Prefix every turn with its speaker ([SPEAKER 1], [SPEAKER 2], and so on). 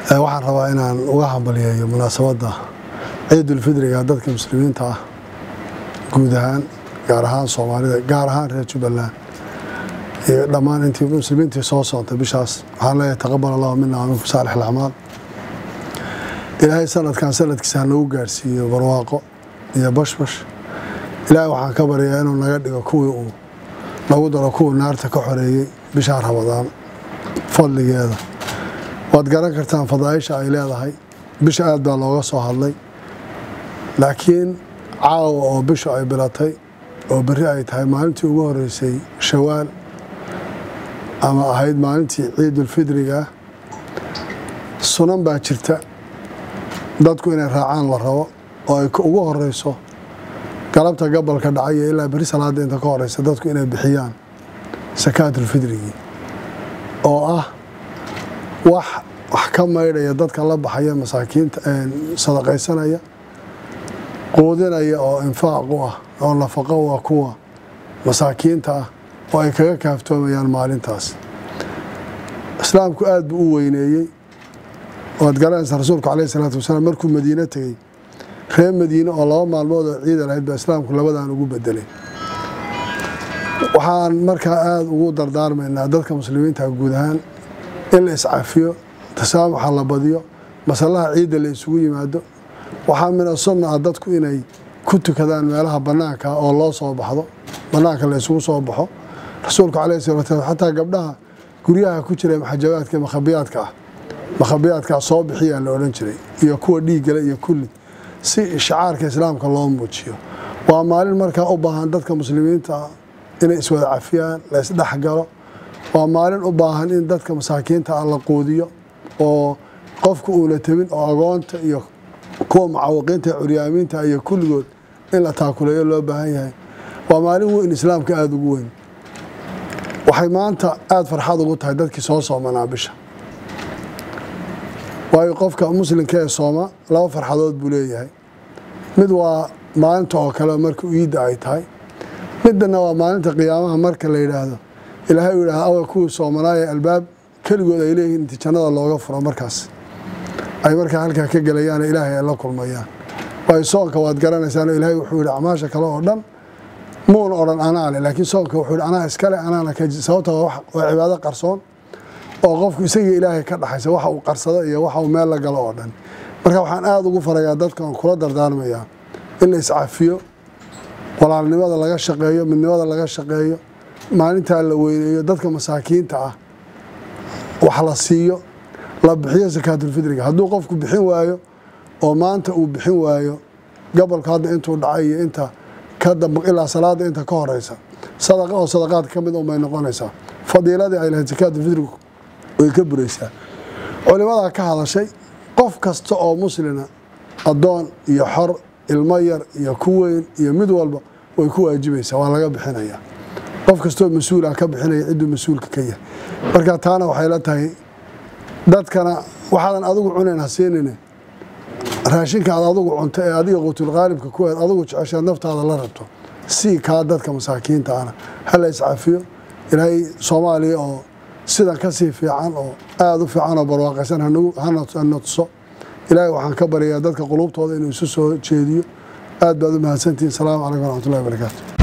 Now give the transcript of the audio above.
[SPEAKER 1] waxaan rabaa inaan uga hambalyeeyo munaasabadda ciidulfidriga dadka muslimiinta ah guud ahaan gaar ahaan soomaalida gaar ahaan reer jubbaland iyo dhammaan intii muslimiintii soo soontay bishaas waxaan leeyahay taqabal allahu mina wa minkum saalix alacmaal ilaahay sanadkan sanadkiisa ha nagu gaarsiiyo barwaaqo iyo bashbash ilaahay waxaan ka baryaa inuu naga dhigo kuwii uu nagu daro kuwii naarta ka xoreeyey bishaa ramadaan fadligeeda waad garan kartaan fadaaisha ay leedahay bisha aad baa looga soo hadlay laakiin caawa oo bishu ay bilatay oo berri ay tahay maalintii ugu horeysay shawaal ama ahayd maalintii ciidulfidriga sunan baa jirta dadku inay raacaan la rabo oo ay ugu horeyso galabta gabalka dhacay iyo ilaa berri salaada inta ka horeysa dadku inay bixiyaan sakaatulfidrigii oo ah wax wax ka maydhaya dadka la baxaya masaakiinta sadaqaysanaya quudinaya oo infaaq u ah oo nafaqo u ah kuwa masaakiinta ah oo ay kaga kaaftoomayaan maalintaas islaamku aad buu u weyneeyey waad garanaysaa rasuulku caleyhi salaatu wasalaam markuu madiine tegey reer madiine oo laba maalmood oo ciida lahayd baa islaamku labadan ugu bedelay waxaan markaa aada ugu dardaarmaynaa dadka muslimiinta guud ahaan in la iscafiyo tasaamuxa la badiyo masalaha ciidda la isugu yimaado waxaa mina sunna ah dadku inay ku tukadaan meelaha bannaanka oo loo soo baxdo bannaanka la isugu soo baxo rasuulku caleyhi salatu wasalam xataa gabdhaha guryaha ku jira maxajabaadka makhabiyaadka ah makhabiyaadkaa soo bixiyaa la odhan jiray iyo kuwa dhiiggale iyo kulli si shacaarka islaamka loo muujiyo waa maalin markaa u baahan dadka muslimiinta inay iswada cafiyaan la isdhexgalo waa maalin u baahan in dadka masaakiinta ah la quudiyo oo qofku uuna tebin oo agoonta iyo kuwa mucaawiqiinta curyaamiinta iyo kulligood in la taakuleeyo loo baahan yahay waa maalin weyn islaamka aada ugu weyn waxay maanta aada farxad ugu tahay dadkii soo soomanaa bisha waayo qofka muslimka ee sooma laba farxadood buu leeyahay mid waa maalinta oo kale marka iidda ay tahay midana waa maalinta qiyaamaha marka la yidhaahdo ilaahay uu yidhahdo awa kuwii soomanaaya albaab keligood ay leeyihiin inti jannada looga furo markaas ay markaa halkaa ka gelayaan ilaahay ay la kulmayaan waayo soonka waad garanaysaan ilaahay wuxuu yihi acmaasha kale oo dhan muuna odhan anaa le laakiin soonka wuxuu yihi anaa iskale anaana ka sababta waa cibaado qarsoon oo qofku isagii ilaahay ka dhaxaysa waxa uu qarsado iyo waxa uu meel la galo oo dhan marka waxaan aada ugu farayaa dadkan kula dardaarmayaa in la iscafiyo walaalnimada laga shaqeeyo midnimada laga shaqeeyo maalintaa la weyneeyo dadka masaakiinta ah wax la siiyo la bixiyo sakaatulfidriga hadduu qofku bixin waayo oo maanta uu bixin waayo gobolka hadda intuu dhacay iyo inta ka damb ilaa salaada inta ka horeysa sadaqa oo sadaqaadka ka mid unbay noqonaysaa fadiiladii ay lahayd sakaatulfidrigu way ka buraysaa culimadaa ka hadashay qof kasta oo muslina addoon iyo xor ilmo yar iyo ku weyn iyo mid walba way ku waajibaysaa waa laga bixinayaa qof kastoo mas-uula ka bixinaya cidduu mas-uulka ka yahay marka taana waxay la tahay dadkana waxaadan adigu cunayn ha siinine raashinka aad adigu cunto ee adiga quutulqaalibka kuweed adigu jeceshaad naftaada la rabto sii kaa dadka masaakiinta ana hala iscafiyo ilaahay soomaaliya oo sidan kasii fiican oo aada u fiican oo barwaaqaysan hana tuso ilaahay waxaan ka baryayaa dadka qulubtooda inuu isu soo jeediyo aad baad u mahadsantihin asalaamu calaykum waraxmatullahi wabarakaatu